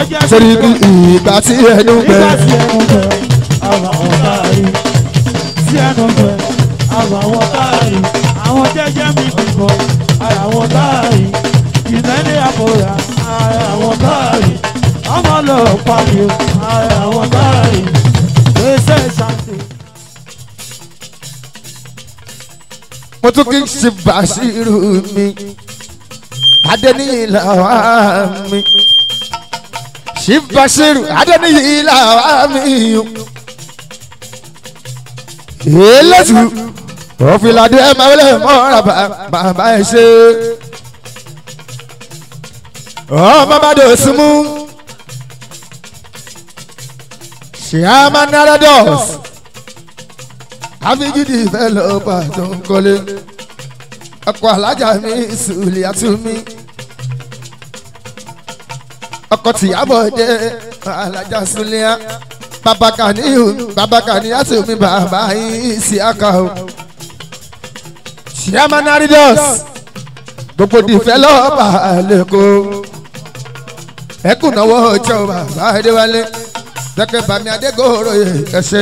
jẹ́jẹ́ sórí mi kí ìgbà tí ẹnu gbẹ. nígbà tí ẹnu gbẹ àwọn àwọn káàrí tí ẹnu gbẹ àwọn àwọn káàrí àwọn jẹ́jẹ́ mi bìbọ ara àwọn káàrí ìlẹ́ni àkórà ara àwọn káàrí ọmọ lọ pàdé ara àwọn káàrí gbèsè ṣàǹtì. mo tún kí n ṣe bàṣírù mi adẹniyì làwa mi ṣe bàṣírù adẹniyì làwa mi èlẹ́tù òfìlàdé ẹ̀ máa wọlé mọ́ra bàbá ẹ̀ ṣe ọmọ bá dò símú ṣe á máa nára dọ́ọ̀sì àfijìdì fẹlọpà tó ń kọ́lé ọkọ̀ alájà mi sùlì àtúmí ọkọ̀ tìyàbọ̀ jẹ́ alájà sùlìà bàbá kàníyù bàbá kàníyà tùmí bàbá yìí sí àkà o ṣíàmánárìdọ́s gbogbo dìfẹ́lọ́pà lẹ́kọ̀ọ́ ẹkùn náwó ọjọ́ bàbá adéwálé dẹ́kẹ́ bàmí adégòrò yẹ ẹsẹ̀.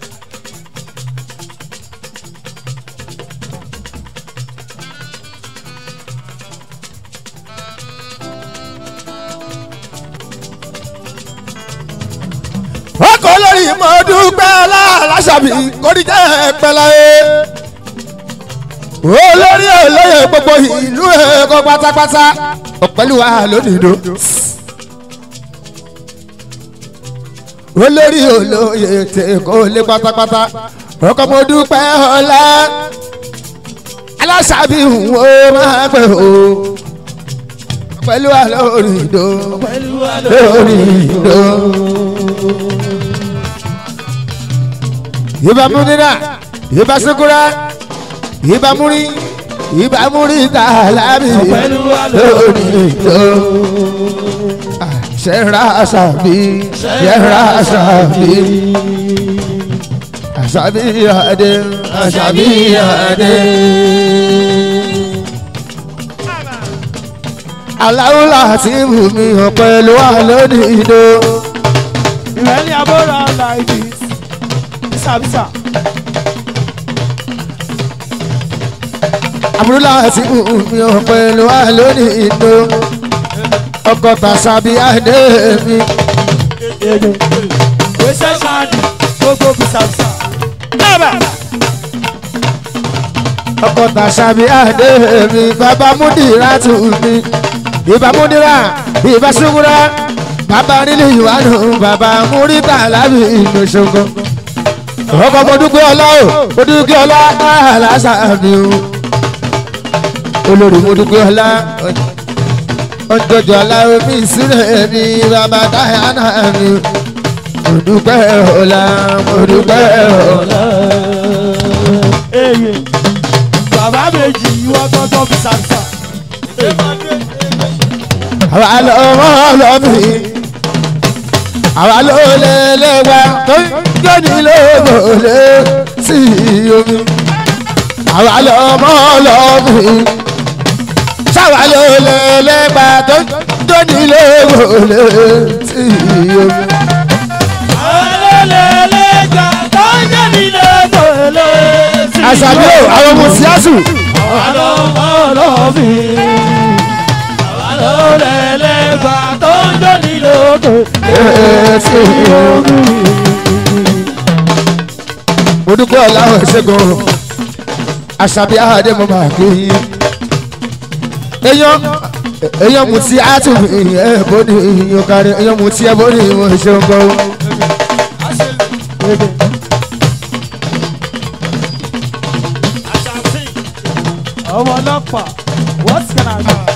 ọkọ̀ olórí mọ̀ọ́dúpẹ́ aláṣàbí kórìjẹ́ pẹ́láyé olórí olóyè gbogbo ìlú ẹ̀kọ́ pátápátá ọ̀pẹ́lúwa lónìdó olórí olóyè tẹ̀kọ́ lé pátápátá ọkọ̀ mọ̀ọ́dúpẹ́ ọlá aláṣàbí wo máa pẹ́ o ọ̀pẹ́lúwa lónìdó lónìdó ìbá múnira ìbá sukura ìbá múri ìbá múri tààlámì lónìí tó ṣẹ́ra àṣàbí ṣẹ́ra àṣàbí àṣàbí àdé àṣàbí àdé. aláwùlà tí mú mi hàn pẹ̀lú wa lónìí tó. ìrẹ́lẹ̀ abọ́ra like this bisabisa. àbúrò láti mú mi hàn pẹ̀lú wa lónìí tó. ọkọ̀ tàṣàbí àdé mi. gbèsè ṣáàdì gbogbo bisabisa. ọkọ̀ tàṣàbí àdé mi. bàbá múdìrá tù mí. ìbá múdìrá ìbá ṣubúrá. bàbá nílé ìwádùn bàbá múrítà lábì inú ṣogo. ọkọ̀ mọ̀dúgbò ọlá o mọ̀dúgbò ọlá aláṣàbí o. olórí mọ̀dúgbò ọlá ọjọ́jọ́ aláwọ̀ mi sílẹ̀ mi bàbá dáhàánà mi. mo dúpẹ́ ọ̀la mo dúpẹ́ ọ̀la. eye bàbá méjì ìwọ tọ́tọ́ bisabisa. àwa lọ́wọ́ lọ́mí àwa ló lé lẹ́wà tó ń jóni lóògùnlé sí omi àwa lọ́mọ́ lọ́mí sáwa ló lé lẹ́wà tó ń jóni lóògùnlé sí omi. alẹ́lẹ́lẹ́jà tó ń jẹ́ nílé tòlé sí. àṣàbí o àwọn ọmọ síásù ọlọ́mọlọ́bí alọ́lẹ́lẹ́gbà tó ń jẹ́ nílé tòlé sí omi. mo dúpẹ́ ọ̀làwọ̀ ṣẹ́gun àṣàbí àdé mo máa kí yín. èèyàn èèyàn mú tí a tún ẹ bóni ìyàn kárí èèyàn mú tí ẹ bóni ìwọ̀n ṣeun kọ́. ọmọ ọlọ́pàá what can I do.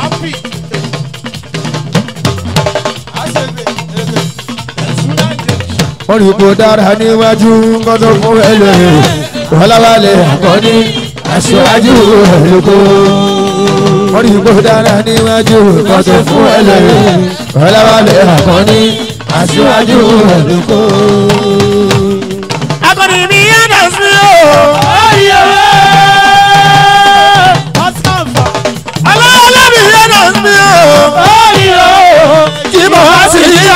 wọ́n rí kó dára níwájú kọ́tọ́ fún ẹlòmíràn wọ́láwálẹ̀ àkọ́ní aṣáájú ẹlòkó. wọ́n rí kó dára níwájú kọ́tọ́ fún ẹlòmíràn wọ́láwálẹ̀ àkọ́ní aṣáájú ẹlòkó. akọni mi yàtọ̀ sí o. ọlọ́ọ̀lọ́ mi yàtọ̀ sí o. kí mo wá sí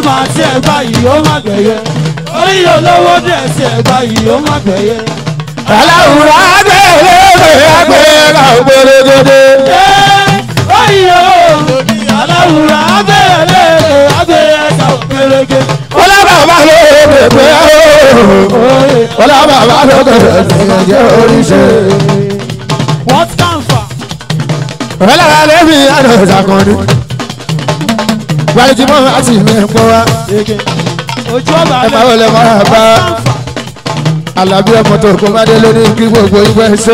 máa tí ẹ báyìí ó má gbẹ̀yẹ orí olówó díẹ̀ tí ẹ báyìí ó má gbẹ̀yẹ. aláwùrọ̀ agbèrè agbèrè ògbèrègèdè. Oyo, aláwùrọ̀ abẹ́rẹ́ abẹ́rẹ́ ẹ̀ka òkèrèké. ọlọ́bàbà ló pèpè ooo ọlọ́bàbà ló pèpè ìyànjẹ́ oríṣẹ́. What can fa? ọlọ́bàbà ló fi àná ìsàkànnì. gbàlejò mọ́ àti mẹ́pọ̀ wa. Ojú ọba ẹ máa wọlé máa bá alábí ọmọ tó kó má dé lórí kí gbogbo ìgbẹ́ ṣe.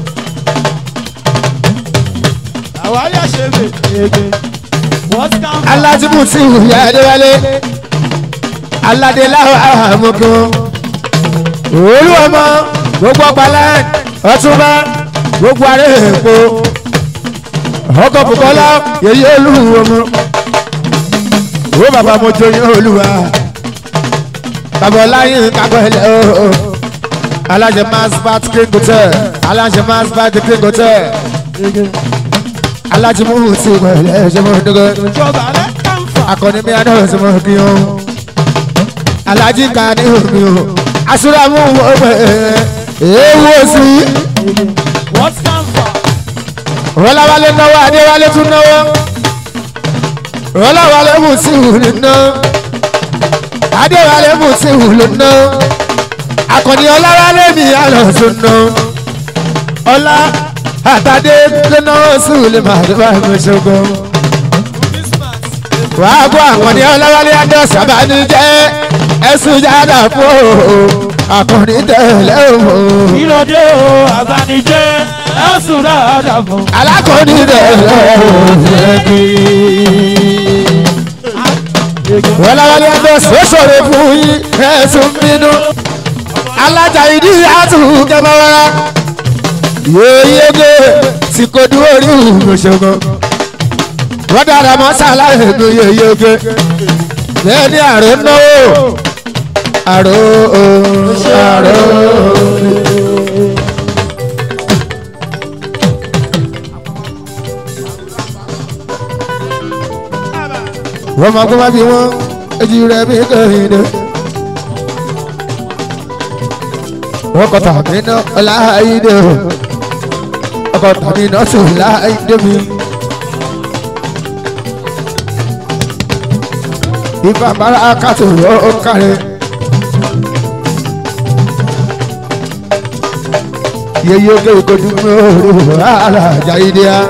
Àwa yà ṣe bè. What can fa? alájùmù tí ìwúyà adéwálé aládé láwọn àmọ́kọ́ olú ọmọ gbogbo ọgbàlá ọtúnba gbogbo aré èpo ọkọ bùkọlá yèyí olú ọmọ owó bàbá mo joyin olúwa bàbá ọláyìn kápẹ́lẹ́ o alájẹ masbat king hotel alájẹ masbat king hotel alájùmù tí ìwẹ̀lẹ̀ ṣe mọ́ dọ́gọ́ Ojú ọba rẹ̀ can fa? akọni mi adé ọsẹ mọ kí o alhaji ka ní omi o asúrámù wọ pé ewu sí What can fa? rọláwálé náwó adéwálé tún náwó rọláwálé mú sí ìwúlò ná adéwálé mú sí ìwúlò ná akọni ọláwálé mi àlọ́sùn ná ọlá àtàdé lẹ́náwó sí ìwúlò màdúrà ìmọ̀ṣọ́gbọ́n wàá kó àkànní ọlọ́wálé adọ́sí abánijẹ́ ẹ̀sùn jáde fún o àkànní tẹ̀lé o Ìlọdé o, àgbànijẹ́, ẹ̀sùn dáadáa fún. alákànní tẹ̀lé o ọlọ́wálé adọ́sí ó ṣòro fún yín ẹ̀sùn bínú alájà ìdí àtúnkẹ́ bá wá yéyége tí kò dúró rí òṣogbo wọ́n dára mọ́ sáláì ní yéyége bẹ́ẹ̀ ni àrò náwó àrò àrò. wọ́n máa kó má bí wọ́n ojú rẹ̀ bí kẹ́hìndé. wọ́n kọ́ tàbí náà ọláìdè o ọkọ̀ tàbí náà sùn láìdè mi. ìfà bára kàtó ó kárẹ̀. yeye oge ìkojú mi ò rí ara àjà ìdí a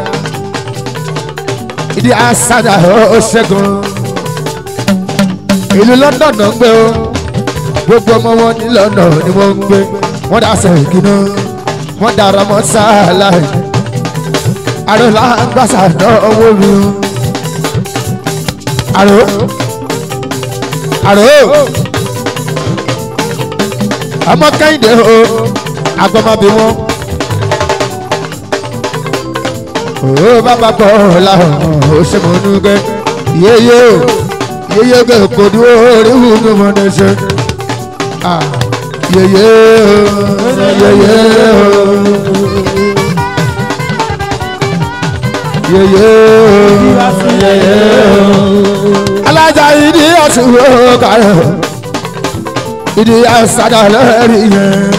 ìdí a sádà ó ṣẹ́gun ìlú London náà ń gbé o gbogbo ọmọ wọn ní London ni wọ́n ń gbé wọ́n dá sẹ́yìn náà wọ́n dára mọ́ sáàlà àròlá gbàsà náà owó mi o àrò àrò ọmọ kẹ́hìndé o agbọ́mọbí wọn o bàbá bọ̀ làwọn ò ṣe mọ̀ nù gẹ́ yéyé o yéyé gẹ́ kò dúró orí wù mí mọ̀ ní ṣe ah yéyé o yéyé o yéyé o yéyé o alájà ìdí ọ̀sùn wo kàrẹ́ o ìdí àṣàdà lẹ́rìí yẹn.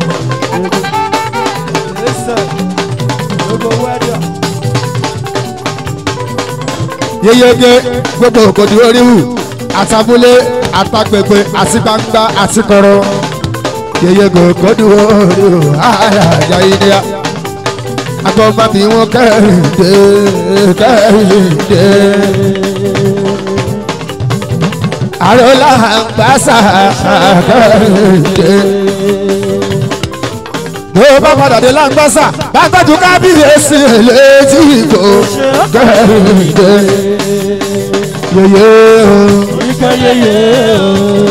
yeyege gbogbo òkòdì oríwù àtàbúlé àtàgbègbè àti gbangba àti kọrọ yeyege òkòdì oríwù àyàjà ìdíyà agbọ́nba bí wọ́n kẹ́hìndé kẹ́hìndé àròlà gbàsà kẹ́hìndé bó bá padà dé láǹgbàsà bá tọ́jú kábíyèsí létí ìgò kẹ́hìndé yeye o Ike yeye o,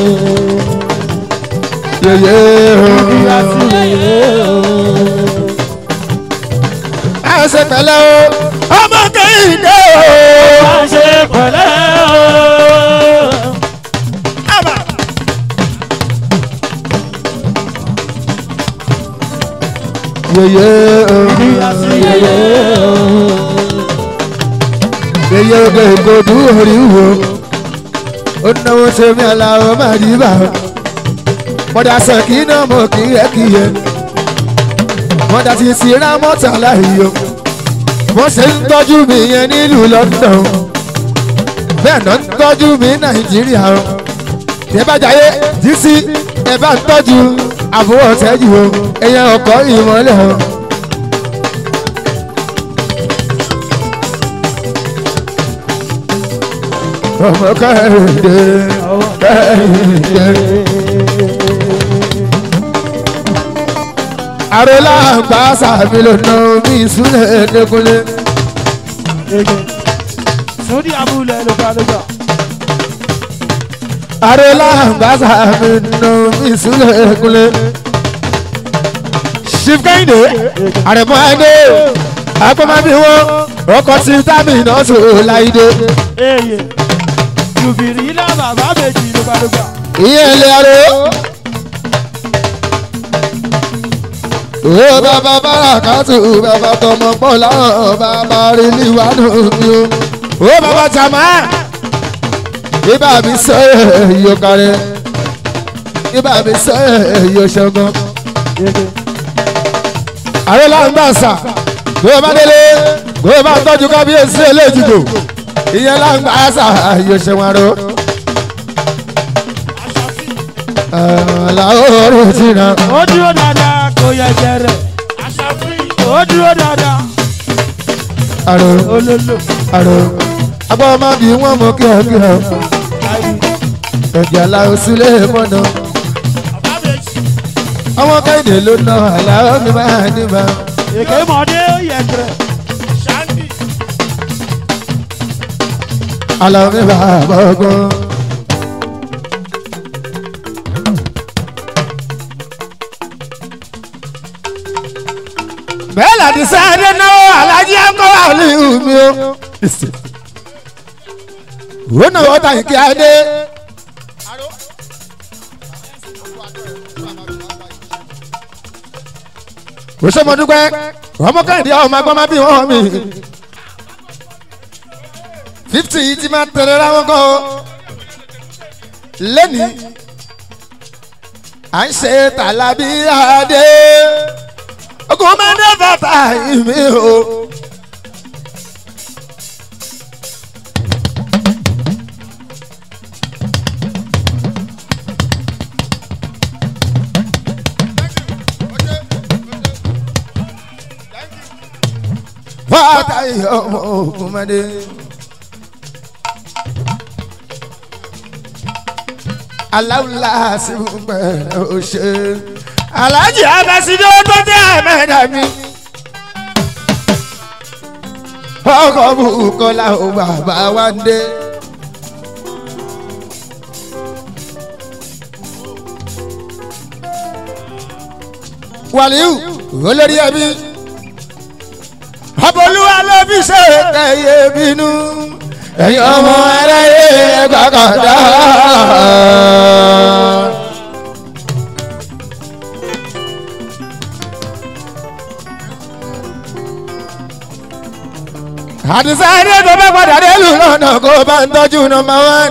yeye ìyá o sí yeye o. ẹ ṣe pẹ̀lẹ́ o ọmọ kẹ́hìndé o. Má ṣe pẹ̀lẹ́ o. yeye o Ìyá sí yeye o. yeye o kò dùn orí wo ó náwó ṣe mí aláwọ̀ máa rí bá o mọ̀dà sẹ̀kí náà mọ̀ kí ẹ kí ẹ mọ̀dà ti sì rá mọ́tà láàyè o wọ́n ṣe ń tọ́jú mi yẹn nílùú London bẹ́ẹ̀ náà ń tọ́jú mi Nàìjíríà o tẹ́ bá jayé dísí ẹ bá ń tọ́jú àbúrò tẹ́jú o ẹ̀yẹ ọkọ̀ ìmọ̀lẹ̀ o. ọmọ kẹ́hìndé kẹ́hìndé. àròlá àgbà sàmì lónà omi ìsúlẹ̀ ẹ̀ẹ́dẹ́gbọ́lé. sórí abúlé ló bá ló gbà. àròlá àgbà sàmì lónà omi ìsúlẹ̀ ẹ̀ẹ́dẹ́gbọ́lé. chief kẹ́hìndé àrẹ̀mọ́ ẹ̀dẹ́ agbọ́mábí wọn ọkọ̀ tí tábì náà tó láìdé. eye jùbìrì ilé bàbá méjì ló bá ló gbà. ìyẹn ilé aró. Ó bàbá bárakàtù bàbá tọmọ pọ̀ láwọn bàbá rí níwájú mi o. Ó bàbá jàmá. Ibà mi sọ èyí kárẹ̀. Ibà mi sọ èyí ṣẹ́gun. Àrẹ là ń gbà sà. Bí o bá délé, bí o bá tọ́jú kábíyèsí eléjìgbò. Ìyẹn là ń gbà sà èyí ṣẹ́gun aró. Àlàó ti nà. ó dúró dáadáa kò yẹ jẹrẹ. ó dúró dáadáa Àrò olólo. àrò. Agbọ́ máa bí wọ́n mú kíákíá. Ẹ̀jẹ̀ aláwọ̀ sílé mọ́nà. Ọmọ kẹ́hìndé ló ná àlàó mi máa ní ma. èké mọ̀dé ó yẹ jẹrẹ. Àlàó mi bá bọ́gbọ́n. Bẹ́ẹ̀ làdí sáré náà alájí ẹ̀kọ́ wà ní ìhùmí o. Ó náà wọ́n tàyí kí á dé. Kò sọ́mọ dúpẹ́, ọmọ kẹ́hìndé ọmọ agbọ́n máa bí wọ́n mi. Fifty yìí ti máa tẹ̀lé ra wọn kọ́ o. Lẹ́nìí, à ń ṣe tàlàbí adé. Ogun máa ń dé bàtà ìmí o. Bàtà ìyọ̀mọ̀ ogun máa dé. aláwùlá sí pẹ̀lú òṣè. alájì abasido tó dé àmẹ́dá mi. ọkọ̀ bukola ò bàbá wa ń dé. wàlíù olórí ẹbí ọbọlúwa ló fi ṣe kẹyẹ bínú ẹ̀yin ọmọ aráyé gbàgàdá. àdìsá adé tó bá padà délùú lọ́nà kó bá ń tọ́jú nọmba wán.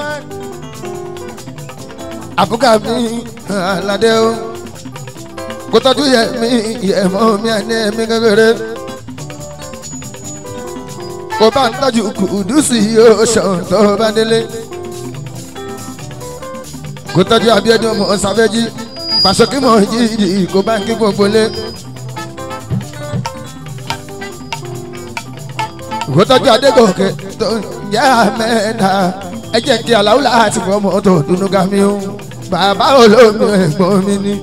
àbúkà mi aládé o kó tọ́jú yẹ mi yẹ mọ́ mi àní ẹ̀mí kékeré kò bá ń tọ́jú kùdùsì yóò ṣàn tó bá délé. kò tọ́jú abíọ́dún ọmọ sáfẹ́jì pàṣọkí mọ̀ yìí kò bá ń kí gbogbo lé. kò tọ́jú adégòkè tó ń yá mẹ́ta ẹ jẹ́ kí aláwùlá àti fọmọ tó dunu gami o bàbá olómi ẹ̀gbọ́n mi ni.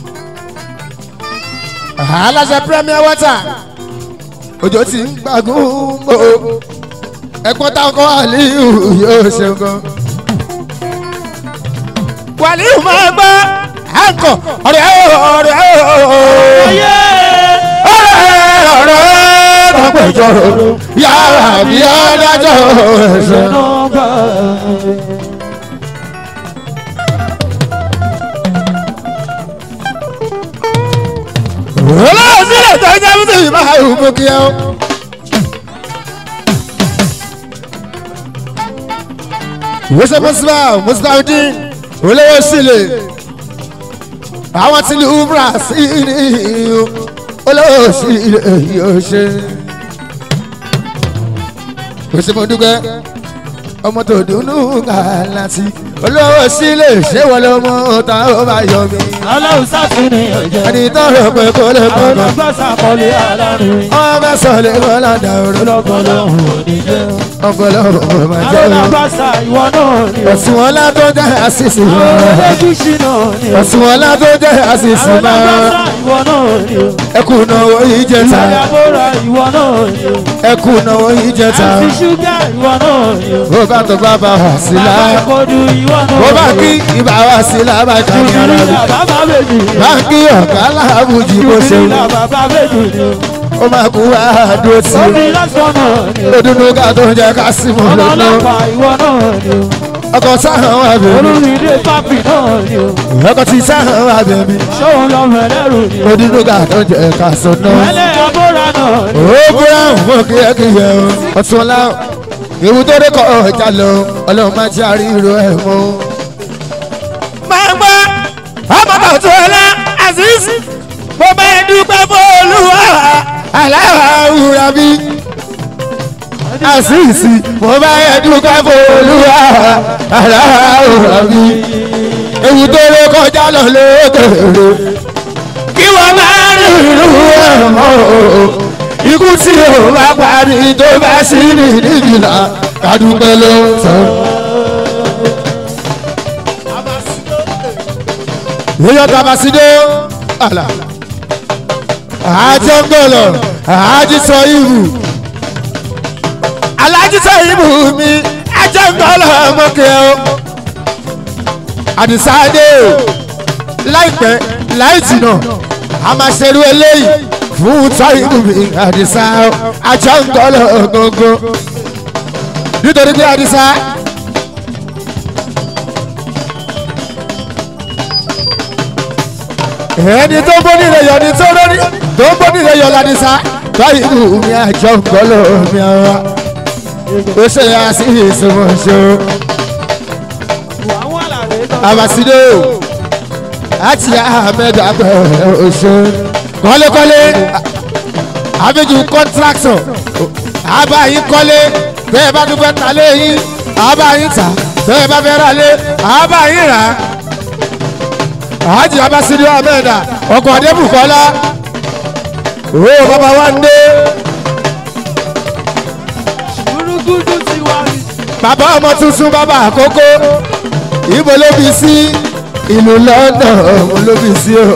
aláṣẹ premier water òjò ti ń gbàgún mọ́ ẹ̀pọ́n táwọn àlíyù yóò ṣe gan. wàlíù máa gbọ́ àǹkọ̀ ọ̀rẹ́ ọ̀rẹ́ ayé ọ̀rẹ́ ọ̀rẹ́ tọ́pẹ̀jọ́ yàrá bí adájọ́ ẹ̀ṣẹ̀. nọmba. olóòsílẹ̀ tó ń jẹ́ mùsùlùmí máa ń mú kí ẹ o. ìwéṣẹ mùsùlùmá mùsùlùmí olówó sílẹ̀ àwọn tí lè umra sí ní olówó sílẹ̀ yóò ṣe. òṣè mo dúpẹ́ ọmọ tó dùnú gàlásì olówó sílẹ̀ ṣé wọ́n ló mú ta ó bá yọ mí. aláwọ̀ sátúni ọ̀jẹ̀. ẹni tó rò pé kó lè kó àwọn lọ. ọgbà sàkọlé alárin. wọ́n fẹ́ sọ lè kọ́ ládà òru. ọlọ́gbọ́n lòun ò ní jẹ́. ọ̀pọ̀lọpọ̀ ọmọ máa jẹ́ àwọn òru. ọgbà sà ìwọ náà ni o. ẹ̀sùn ọlá tó jẹ́ àṣìṣe àwọn máa. ẹlẹ́gùsì náà ni o. ẹ̀sùn ọlá tó jẹ́ àṣìṣe àwọn ọgbà máa. sà ìwọ náà ni o. ẹkùn náwó yìí jẹ́ ta. ìyàbọ̀ra ìwọ náà ni o. ẹkùn náwó yìí jẹ́ ta. àti ṣúgà ìwọ náà ni o. bó bá tó bá bá wà sí bàbá la. ìkọdù ìwọ náà bó bá kí ibà wà sí la bá jà ní ara Jùbìlì rẹ̀. bàbá bèjì. bá kí ọ̀gá aláàbùjì kó ṣe Jùbìlì bàbá bèjì ni o. ó máa kú wá dúró tì Omi í. lásán náà ni o. lódúnú ká tó ń jẹ ká sí mọ́ Ọmọ lónú. ọlọ́pàá ìwọ náà ni o. ọkọ̀ sáhàn wà bẹ̀rẹ̀. Olúmídé pápì náà ni o. ọkọ̀ tí sáhàn wà bẹ̀rẹ̀. Ṣóun lọ́mọ ẹlẹ́rù ni o. lódúnú ká tó ń jẹ ká sọ náà. Ẹlẹ́ abóra náà ni o. ó brown fún kíyẹ́kíyẹ́ o ọtún ọlá ewu tó dé kọ́ ọjà lọ ọlọ́run máa jẹ́ àríro ẹ̀ mọ́. máa ń gbọ́ ọmọ tó ọlá azeez mo bá ẹ dúpẹ́ fún olúwa aláwùrà bí azeez mo bá ẹ dúpẹ́ fún olúwa aláwùrà bí ewu tó dé kọjá lọ lókèrè kí wọ́n máa rí ìlú ẹ̀ mọ́ o ikú tí o bá parí tó bá sí ní nígbìlá kádùpẹ́ ló ń sọ. yíyọ tabasido àlà àjọngọlọ àjísọ ìbù alájísọ ìbù mi àjọngọlọ mọkẹ o àdìsáde láìpẹ́ láì jìnnà a máa ṣerú eléyìí fún táìmù mi àdìsá àjọngọlọ gbogbo nítorí pé àdìsá. ẹni tó bóni rẹ yọ ni tó lórí tó bóni rẹ yọ ládìsá táìmù mi àjọngọlọ mi àwa ó ṣe yà sí ìsọmọṣọ àwọn àlàyé náà. abasido àti ahmed abẹ oṣù kọ́lékọ́lé abiju kọ́ntrakṣọ̀ abayin kọ́lé bẹ́ẹ̀ bá tún fẹ́ ta léyìn abayin ta bẹ́ẹ̀ bá fẹ́ ra lé abayin rà àjì abasido ahmed ọkọ̀ adébùkọ́lá ó bàbá wa ń dé Gúdúgúdú ti wá rí. bàbá ọmọ tuntun bàbá àkókò ibo ló bí sí ìlú london ló bí sí o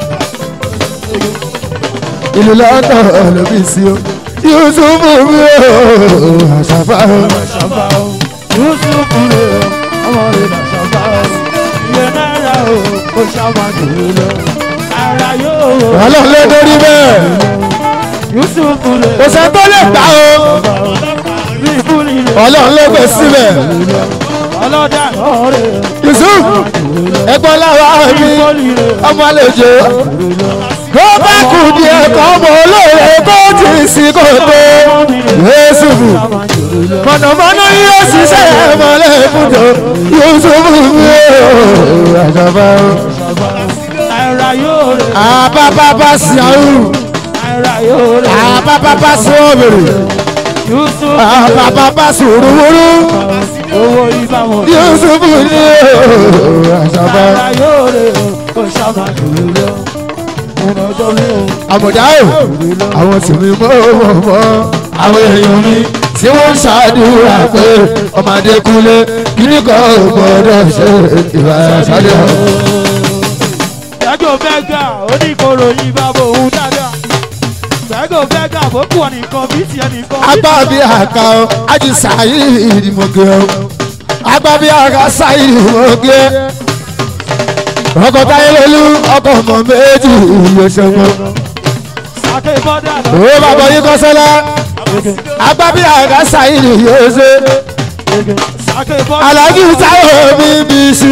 ìlú london ló bí sí o yusufu mi o àṣàfà o Ṣàbá o. Yúsùfù rè o. Ọmọ rẹ̀ là ṣàbá o. Iye náírà o. Ó ṣàmà jùlọ lọ. Ara yóò. ọlọ́run ló dórí bẹ́ẹ̀ Yúsùfù rè o. kò sẹ́ tó lè gbà o Bí ìbúni rè o. ọlọ́run ló gbé síbẹ̀ Ọlọ́dà náà rè o. yusuf ẹ̀gbọ́n láwa mi Ìbúni rè o. ọmọ àlejò kó bá kù díẹ̀ kọ́ ọmọ olóore tó ti sí kò tó yusufu. Ṣàmà jùlọ lọ. mọ̀nàmọ́ná yóò ṣiṣẹ́ mọ́lẹ̀ fúnjọ yusufu mi ò àjọba o. Náírà yóò rè o. àbábábá sí àrùn Náírà yóò rè o. àbábábá sí òbèrè Yúsùfù rè o. àbábábá sí òrùwúrú Owó ìbámu. yusufu mi ò àjọba o. Náírà yóò rè o. Ó ṣàmà jùlọ lọ. Ọ̀nà ọjọ́ mi o. àmọ̀dá o àwọn tèmi mọ́ mọ́ mọ́ àwọn èèyàn mi tí wọ́n ń ṣàdúrà pé ọmọdé kúlé kíní kan ò gbọ́dọ̀ ṣe ìwà ṣáájú. Gbẹ́gò bẹ́gà oníkoro yìí bá bò ń dáadáa. Gbẹ́gò bẹ́gà bókù ọ̀nìkan bí tiẹ̀ nìkan. agbá bí àká o ájú sáyé ìdìmọ̀gẹ́ o agbá bí àká sáyé ìdìmọ̀gẹ́ ọkọ̀ táyé lolú ọkọ̀ ọmọ méjì yóò ṣe wọn. Sàké bọ́dà lọ. ó bàbá yín kọ́sẹ́lá agbá bí àká sáyé yóò ṣe Sàké bọ́dà. alájú táyọ̀ mi bì sí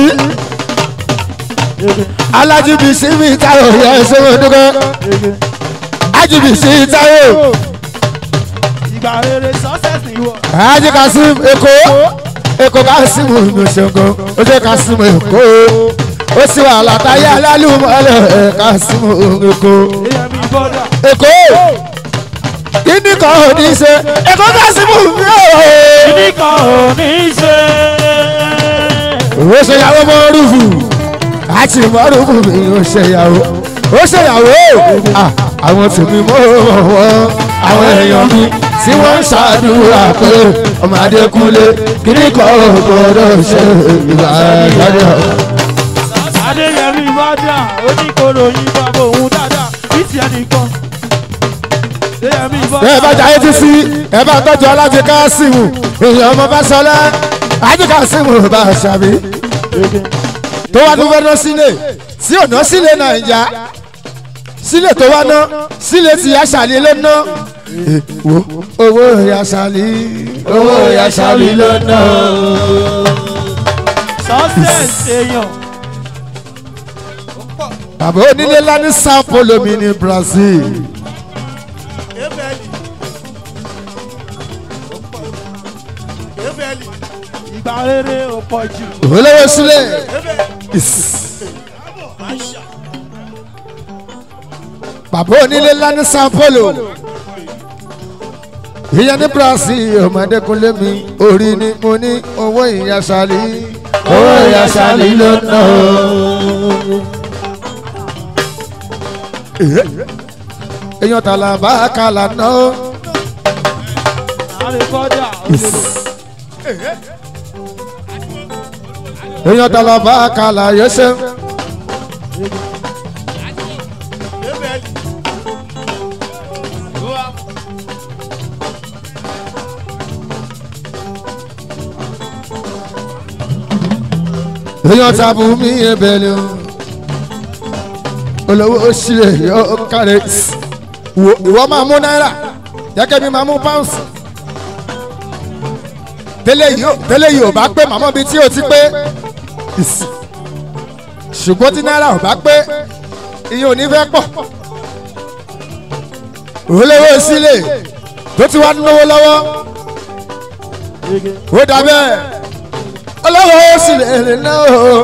alájú bì sí mi táyọ̀ yẹ ṣe wọn dúkọ́ ájú bì sí táyọ̀ Ìgbà rere success ni wọ̀. ájú kasim èkó èkó kásímù ìgbésẹ̀ngàn ó ṣe kásímù èkó ó sì wà látàyé alálùmọ́lẹ̀ kásímù èkó èèyàn mi bọ́dà. èkó kíní kan ò ní ṣe èkó kásímù mi ò. kíní kan ò ní ṣe. ó ṣe ìyàwó mọ́rùfù àti mọ́rùfù mi ó ṣe ìyàwó ó ṣe ìyàwó Ah, àwọn tèmi mọ́ wọn àwọn èèyàn mi tí wọ́n ń ṣàdúrà pé ọmọ adékúnlé kíní kan ò gbọdọ̀ ṣe ìgbà ìgbàdí adéyẹmí bọ́dà oníkoro yín bàbá òun dáadáa bíìtì ẹnìkan. adéyẹmí bọ́dà. ẹ bá jayé ti sí ẹ bá tọ́jú alájẹ káásìmù èèyàn ọmọ bá sọlá ajé káásìmù bá ṣàbí tó wá tó fẹ́ ná sílé tí ò ná sílé nàìjà sílé tó wá ná sílé tí aṣàlì ló ná Eh, wo owó aṣàlì owó aṣàlì ló ná. success èèyàn. bàbá onílé ńlá ní sao paulo mi ní brazil ìgbà rere ò pọ̀ jù. olówó sílé bàbá onílé ńlá ní sao paulo ìyẹn ní brazil ọmọdékúnlé mi orí ni mo ní owó ìyàsálí owó ìyàsálí ló ná èèyàn tààlà bá kàlà ná àrè bọ́dà òdòdó. èèyàn tààlà bá kàlà yẹsẹ. èèyàn tàbí mi ebèlè o olówó sílẹ̀ yóò kárẹ̀ wo ìwọ máa mú náírà jẹ́kẹ́ mi máa mú pàǹsì tẹ́lẹ̀ yìí ò- tẹ́lẹ̀ yìí ò bá pé màmá mi tí ò ti pé ìsì. ṣùgbọ́n tí náírà ò bá pé iye ò ní fẹ́ pọ̀ olówó sílẹ̀ tó ti wá náwó lọ́wọ́ ó dà bẹ́ẹ̀ olówó sílẹ̀ lè ná o.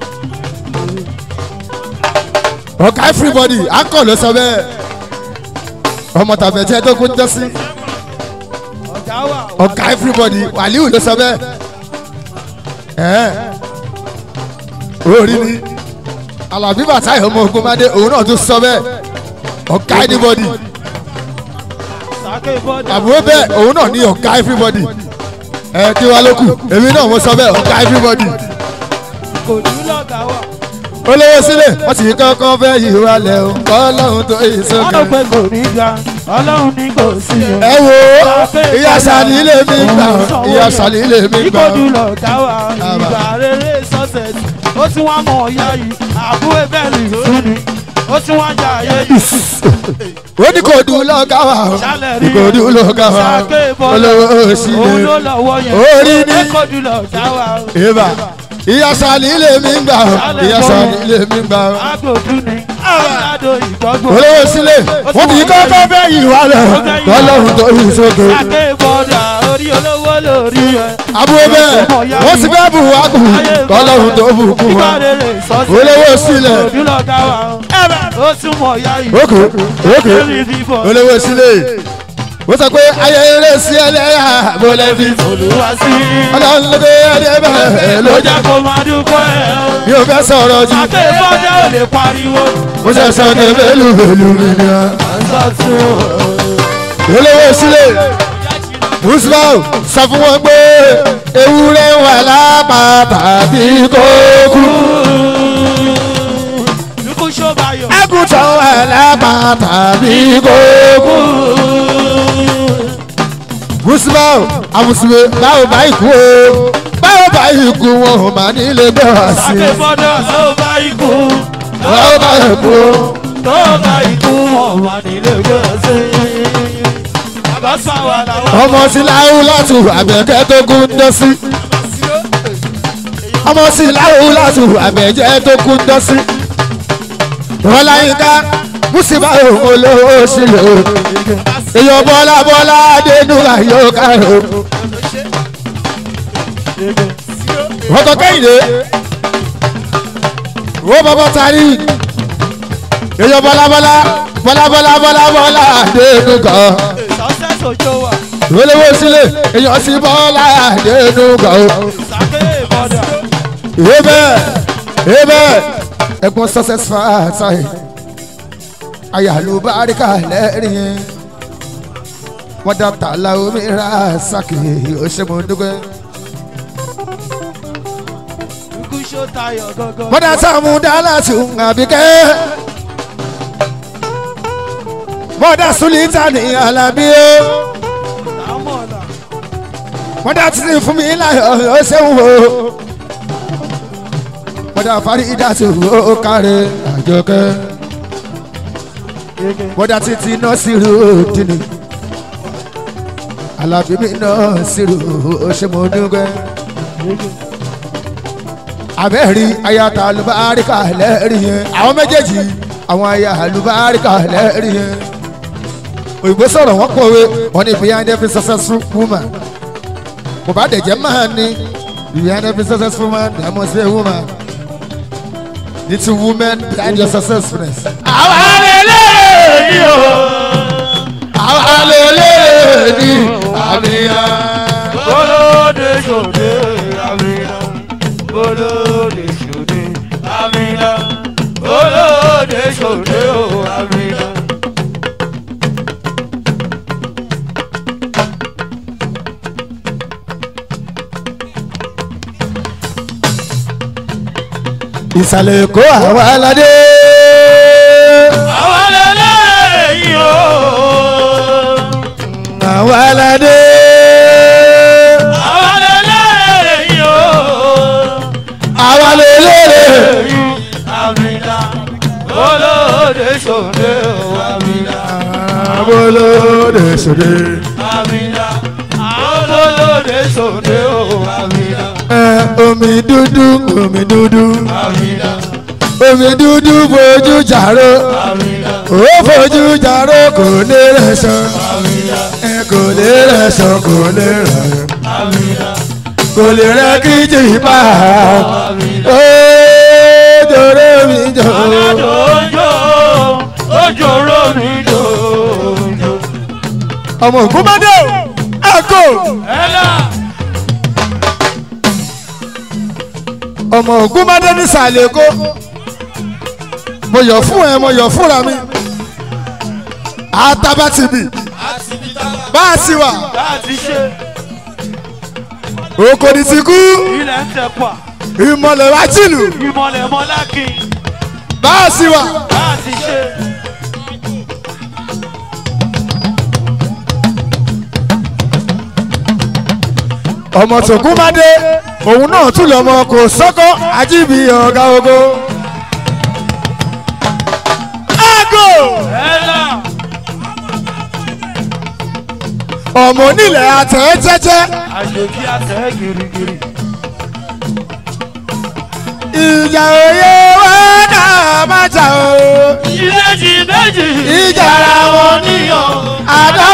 ọ̀gá everybody akọ̀ ló sọ bẹ́ẹ̀ ọmọ tàbẹ̀jẹ́ tó kún jẹ́ sí ọ̀gá wà. ọ̀gá everybody wàlíù ló sọ bẹ́ẹ̀ ẹ̀ orí ni alábí bàtà ọmọ ogun mádé òun náà tún sọ bẹ́ẹ̀ ọ̀gá anybody sàkè bọ́dà. àbúrò bẹ́ẹ̀ òun náà ní ọ̀gá everybody ẹ̀ kí wá ló kù èmi náà mo sọ bẹ́ẹ̀ ọ̀gá everybody kò ní lọ́gà wà. olówó sílẹ̀ wọ́n sì kọ́kọ́ fẹ́ yìí wá lẹ̀ o ọlọ́run tó yìí wọ́n sókè. lọ pé kò ní ga ọlọ́run ní kò sí o. ẹ wo ìyá sàlí lè mi gbà ìyá sàlí lè mi gbà ìkọjú lọ́gà wà ìgbà rere success ó tún wá mọ̀ ọ̀yá yìí àbúrò bẹ́ẹ̀lì tún ni ó tún wá jà ayé yìí. ó ní kò dùn lọ́gà wà o sálẹ̀ rí kò dùn lọ́gà wà sàkè o bọ́dà olówó òun ló sílẹ̀ lọ́wọ́ yẹn Orí ni. ìkọjú lọ́gà wà o. ìbà ìyá sàlí lè mi gbà o ìyá sàlí lè mi gbà o agbódú ni aládò ìgbọ́gbọ́. olówó sílẹ̀ wọ́n ti kọ́kọ́ fẹ́ yìí wá lẹ̀ o ọlọ́run tó yìí sókè. sàkè bọ́dà orí olówó lórí ẹ̀. àbúrò bẹ́ẹ̀ wọ́n ti fẹ́ bù wá kù ọlọ́run tó bù kù wá. ìbárèrè sọ́sẹ̀. olówó sílẹ̀ òdúlọ̀gá wa ó tún mọ̀ ya yìí. ókè ókè lórí fífọ́. olówó sílẹ̀ wọ́n sọ pé ayẹyẹ sí ẹlẹ́yà bọ́lẹ̀ fi olúwa sí. ọlọ́run ló dé ẹdẹ bẹ́ẹ̀ ló ló jẹ́ jẹ́ kó máa dúpẹ́ ẹ̀ o. mi ò fẹ́ sọ̀rọ̀ jù àti ìfọ́jà ò lè pariwo. mo ṣe sọ ní bẹ́lú bẹ́lú mi ni wa. sọ́tún olówó sílẹ̀ muslim sọ fún wọn pé ewúrẹ́ wà lápá tàbí kókú lukú ṣọ́bayọ̀. àgùntàn wà lápá tàbí kókú. muslim àmùsùlùmí báwo bá ikú o báwo bá ikú wọn ò máa nílé bẹ́ẹ̀ wá sí àti ìfọ́jà tó bá ikú. báwo bá ikú o. tó bá ikú wọn wà nílé gbèsè. bàbá sáwà làwọn. ọmọ sí láwù látù àbẹ̀kẹ́ tó kún dọ́sí. ọmọ sí láwù látù àbẹ̀jẹ́ tó kún dọ́sí. ọláyínká mùsùlùmá òun olówó sílẹ̀ o. èèyàn bọ́lá bọ́lá adénúgà yóò kárò. ọkọ̀ kẹ́hìndé wo bàbá tari èyàn bọ́lábọ́lá bọ́lábọ́lá bọ́lábọ́lá dénú kan Success Ojo wa. olówó sílẹ̀ èyàn sì bọ́lá dénú kan o. Sake Bọ́dà. ebe ebe ẹ̀gbọ́n success fàtàì ayàlúbáríkà lẹ́rìn wọ́n dá tààlà omi ra sàkè òṣèmọ̀dúgbẹ́ Ikú ṣó tayọ̀ gangan. wọ́n dá sàmú dálàtì àbíkẹ́ wọ́n dá súlítà ní alábí o Àmọ̀là. wọ́n dá títí fún mi láyọ̀ ó ṣeun o wọ́n dá fárídà tó ó kárẹ̀ àjọkẹ́. bọ́dá títí náà sírù dínì alábìmí náà sírù òṣèmọ̀dúngbẹ́ abẹ́rí ayata alùbáríkà lẹ́rìí yẹn àwọn méjèèjì àwọn aya alùbáríkà lẹ́rìí yẹn òyìnbó sọ̀rọ̀ wọ́n pòwe wọ́n ní behind every successful woman kò bá dẹ̀jẹ̀ máa ní behind every successful man there must be a woman need two women behind your successfulness. Àwa lè lè ní o. àwa lè lè ní àmìyàn. Bolóde ṣòde àmìnà. Bolóde ṣòde àmìnà. Bolóde ṣòde o àmìnà. ìsàlẹ̀ èkó àwa aládé. Àwa lè lè ní o. àwa aládé. Àwa lè lè ní o. àwa lè lérè. Àmìnà. Bolóde ṣòde o àmìnà. abolóde sòde. Amina, olóde sòde o, Amina, ẹ omi dúdú omi dúdú. Amina, omi dúdú fojú jàró. Amina, ó fojú jàró kò lè rẹ̀ṣọ. Amina, ẹ kò lè rẹ̀ṣọ kò lè rẹ̀. Amina, kò lè rẹ̀ kí jìbá. Amina. ó jòrò mi jò. Aládòjò, ojoro mi dòjò. ọmọ ògúnmọ́dé o àgò. Ẹlá, ọmọ ògúnmọ́dé ní sàlẹ̀ èkó. mo yọ̀ fún ẹ mo yọ̀ fúnra mi. àtàbàtìbì bá a sì wà. láti ṣe òkòdì ti kú ilẹ̀ ń tẹ̀pà, ìmọ̀lẹ̀ wá jìlù ìmọ̀lẹ̀ mọ́lákì, bá a sì wà. láti ṣe. ọmọ tògúnmádé òun náà tún lọmọ kò sọ́kọ́ ajíbi ọ̀gá ogo. àgò Ẹlá, ọmọ onílẹ̀ àtẹ̀ jẹ́jẹ́ àjòjì àtẹ̀ gírígírí. ìjà òye wá náà má jà o. Ìrèjì méjì, ìjà ara wọn níyàn. àdá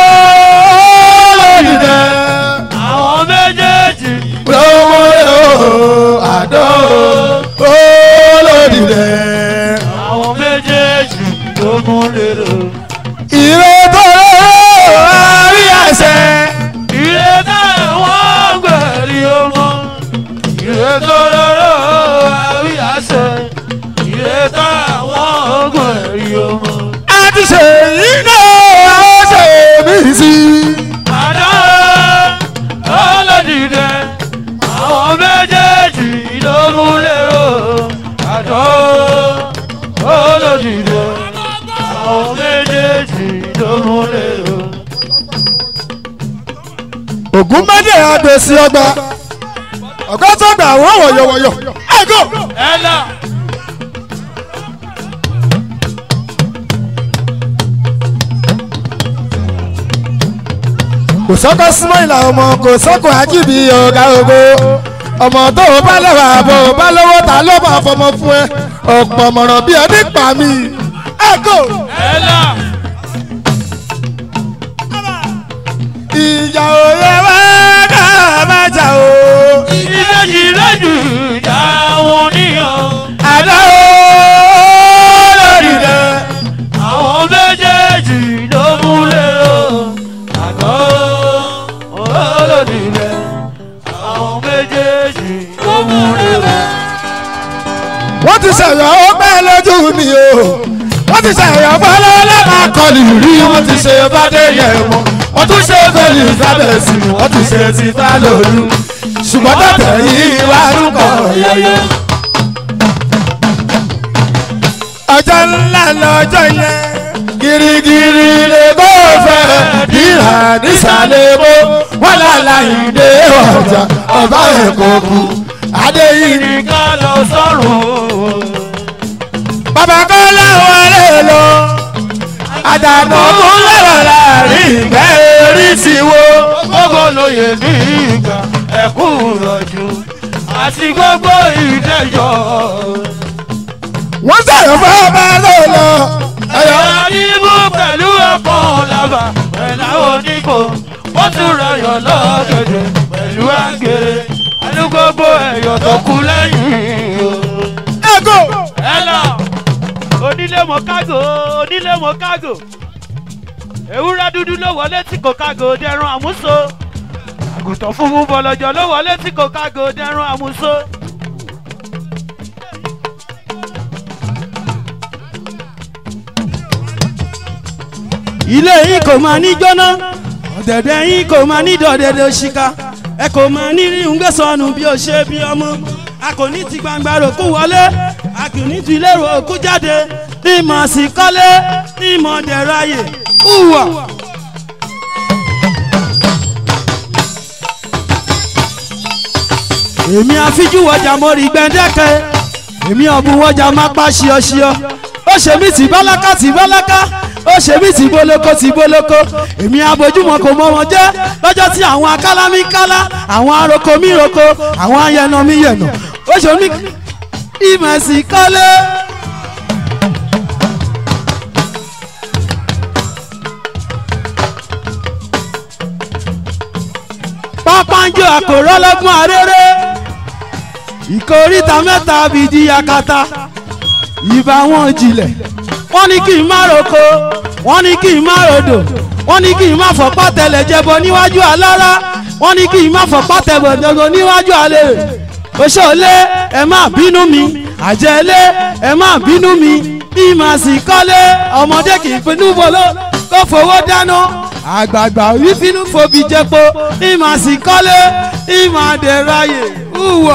olódìdẹ Àwọn méjèèjì lówó yóò àdá olódìdẹ. àwọn méjèèjì ló mú lérò. ìrètò àrí àṣẹ. Ìrè táwọn gbẹ̀rí ọmọ. Ìrè tó lọ́rọ̀ àrí àṣẹ. Ìrè táwọn gbẹ̀rí ọmọ. a ti ṣe yìí náà a ṣe mí sí. Àdá ọlọ́dìdẹ. Àwọn méjèèjì ló mú lérò. Àdá ọlọ́dìdẹ. Àwọn méjèèjì ló mú lérò. ògún mẹ́jẹ̀ àgbèsí ọgbà ọ̀gá tó gbà wọ́n wọ̀yọ̀wọ̀yọ̀ ẹ̀gọ́. Ella. kò sọ́kọ́ súnmọ́ ìlà ọmọ kò sọ́kọ́ ajíbi ọ̀gá ogo ọmọ tó o bá lẹ́wà bọ̀ o bá lọ́wọ́ ta ló máa fọmọ fún ẹ ọ̀pọ̀ mọ̀ràn bí ẹni pa mí ẹ̀gọ́. Ella. ìjà òye wá náà má jà o. ìbejì lójú ìjà wọn níyàn. àdá o lórí rẹ̀. àwọn méjèèjì ló múlẹ̀ o. àgọ́ olódì rẹ̀. àwọn méjèèjì ló múlẹ̀ o. wọ́n ti ṣẹ̀yọ̀ ó pẹ́ lójú mi o. wọ́n ti ṣẹ̀yọ̀ bọ́lá lọ́la kọlù rí wọ́n ti ṣe bàdé yẹ̀ mọ́. wọ́n tún ṣe fẹ́lì sábẹ̀sì wọ́n ti ṣe ti fá lòlú. ṣùgbọ́n tẹ̀tẹ̀ yìí wá rúkọ yẹyẹ. ọjọ́ ńlá lọ́jọ́ yẹn girigiri lè kó fẹ́ ìhà nísàlẹ̀ bó wọ́n lálá ìdè ọjà ọba ẹ̀kọ́ kú adéyìí ni ká lọ sọ́run. bàbá kan láwọn lè lọ àdànà mú lọ́rọ̀ láàrin ìgbẹ́ orí ti wo. gbogbo lóye ní ìgbà ẹ̀kún rọ̀jù àti gbogbo ìdẹ́jọ́. wọ́n sọ̀rọ̀ fún ọba ló lọ. ẹ̀yọ́ ẹ̀yọ́ níbú pẹ̀lú ọkọ̀ làbà pẹ̀lú oníkó wọ́n tún rayọ̀ lọ́gẹ̀dẹ̀ pẹ̀lú àgẹ̀rẹ̀ pẹ̀lú gbogbo ẹ̀yọ̀ tó kú lẹ́yìn o. ẹ̀gọ́. ẹ lọ onílé mọ kágò onílé mọ kágò ewúrẹ́ dúdú ló wọlé tí kò kágò dẹrùn àmúso àgùntàn funfun bọ̀lọ̀jọ̀ ló wọlé tí kò kágò dẹrùn àmúso. ilé yìí kò máa ní jóná ọ̀dẹ̀dẹ̀ yìí kò máa ní dọ̀dẹ̀dẹ̀ òṣìkà ẹ kò máa ní rí ń gbé sọnù bí ó ṣe bí ọmọ a kò ní ti gbangba ròkú wọlé a kò ní ti lérò òkú jáde ní mọ̀ sí kọ́lé ní mọ̀ dẹ̀rọ ayè hùwà. èmi àfijú wọjà mo rí gbẹ̀ndẹ́kẹ́ èmi ọ̀bùn wọjà má pa ṣíọṣíọ ó ṣe mí tì bálákà tì bálákà ó ṣe mí tì bólókó tì bólókó èmi abojúmọ kò mọ wọn jẹ lọ́jọ́ tí àwọn akálá mi kálá àwọn aroko mi roko àwọn ayẹnà mi yẹnà ó ṣe mí ìmọ̀sí kọ́lé. pápánjọ àkòrọ́ lọ́gbọ́n arére ìkóríta mẹ́ta bìdí yakata ìbá wọn jilẹ̀ wọ́n ní kí n má roko wọ́n ní kí n má rodò wọ́n ní kí n má fọ̀pá tẹ̀lẹ̀ jẹbọ níwájú alára wọ́n ní kí n má fọ̀pá tẹ̀bọ̀ jẹbọ níwájú alẹ́ oṣoolé ẹ má bínú mi àjẹlé ẹ má bínú mi bí màá sì kọ́lé ọmọdé kì í pinnu bolo kó fowó dáná àgbààgbà wí finú fobi jẹpo bí màá sì kọ́lé bí màá dẹ̀rọ ayè hùwà.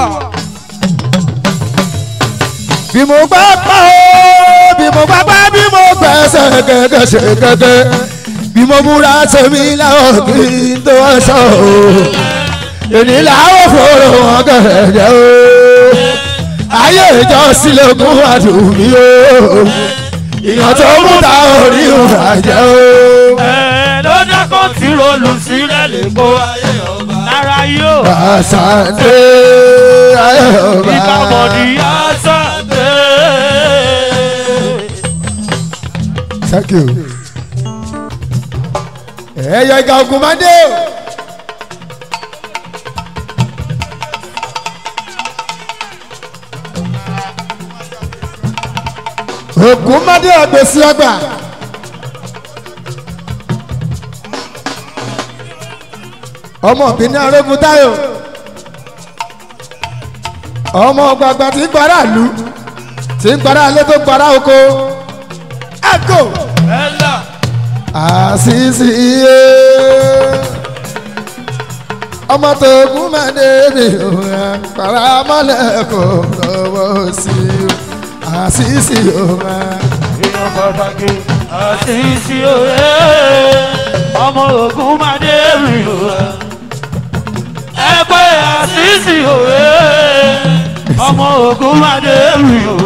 bí mo gbá pa ó bí mo gbá pa bí mo gbẹ́sẹ̀ gẹ́gẹ́ ṣe gẹ́gẹ́ bí mo múra sẹ́mi láwọn kí n tó aṣọ o èmi làwọn fòrò wọn gẹ̀rẹ́gẹ́ o ayé ìjọ sílẹ̀kùn àdùnmí o ìyàn tó mú ta orí òrà jẹ́ o. ẹ ló dákọ̀ tí rolù sílẹ̀ lè kó ayé ọba lára yóò àṣàndé ayé ọba. ìkàbọ̀dì àṣà dé. Thank you. ẹyọ ìgbà ogun máa dé o. ogun máa dé ọgbẹ́sí ọgbà. ọmọ obìnrin arógun táyò ọmọ gbàgbà tí ń gbára ìlú tí ń gbára ilé tó ń gbára oko ẹkọ ẹ là àṣìṣì iye ọmọ tó gún mẹ́lẹ́ mi ò rẹ̀ para mọ́lẹ̀ kò lọ́wọ́ sí i àṣìṣì ò rẹ̀. èèyàn pàtàkì àṣìṣe òye ọmọ ogun máa dé rí o ẹ pé àṣìṣe òye ọmọ ogun máa dé rí o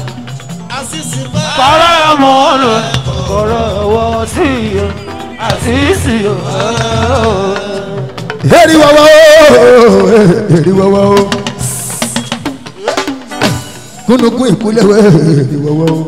para ọmọ ọ̀nà kọ̀rọ̀ ọwọ́ sí i àṣìṣe òye. eri wọ́wọ́ o eri wọ́wọ́ o kúnnùkún ìkúlẹ̀ wẹ́ eri wọ́wọ́ o.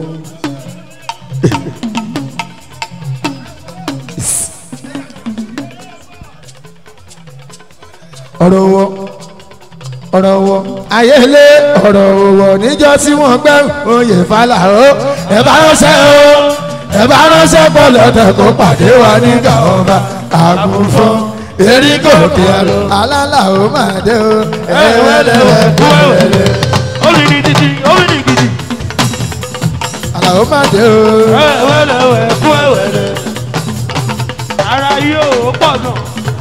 ọ̀rọ̀ wọ ọ̀rọ̀ wọ ayélé ọ̀rọ̀ wọ níjọ́ tí wọ́n gbẹ́ oyè fàlà o ẹ bá ránṣẹ́ o ẹ bá ránṣẹ́ pọ̀ lọ́tẹ̀ kó pàdé wa nígbà ọba àgùnfọ́ eríkò kí alálà ó máa dé o ẹ̀wẹ̀lẹ̀wẹ̀ kú ẹ̀wẹ̀lẹ̀ Olùdí títí, olùdí gidi. àlà ó máa dé o. Ẹ̀wẹ̀lẹ̀wẹ̀ kú ẹ̀wẹ̀lẹ̀. Ara yóò pọ̀ náà.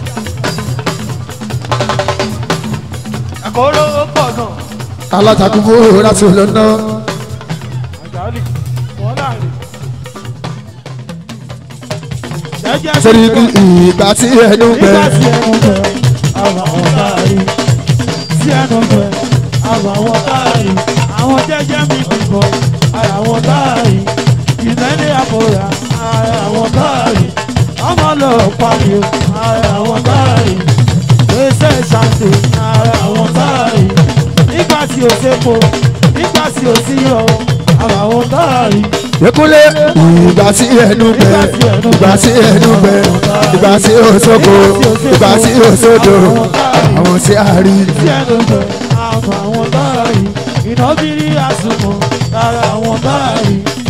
Àkóró pọ̀ náà. alátakùnfò láti lọ́nà Àjálì, wọ́n láàrin. Jẹ́jẹ́ sí torí ìgbà- ìgbà tí ẹnu nígbà bẹ̀rẹ̀. tí ẹnu bẹ àwọn àwọn káàrí tí ẹnu bẹ àwọn àwọn káàrí àwọn jẹjẹ mi bìbọ ara àwọn káàrí ìmẹ́lẹ̀ àbòrà ara àwọn káàrí ọmọ lọ pariwo ara àwọn káàrí gbèsè ṣàǹtì ara àwọn káàrí nígbà tí o ṣepo nígbà tí o sí yọ ara àwọn káàrí Ekúnlé ìgbà tí ẹnu bẹ̀rẹ̀ ìgbà tí ẹnu bẹ̀rẹ̀ ìgbà tí ó sóko ìgbà tí ó sódò àwọn tí a rí. tí ẹnu bẹ àwọn àwọn káàrí ìnábìrì àsùnmọ̀ ara àwọn káàrí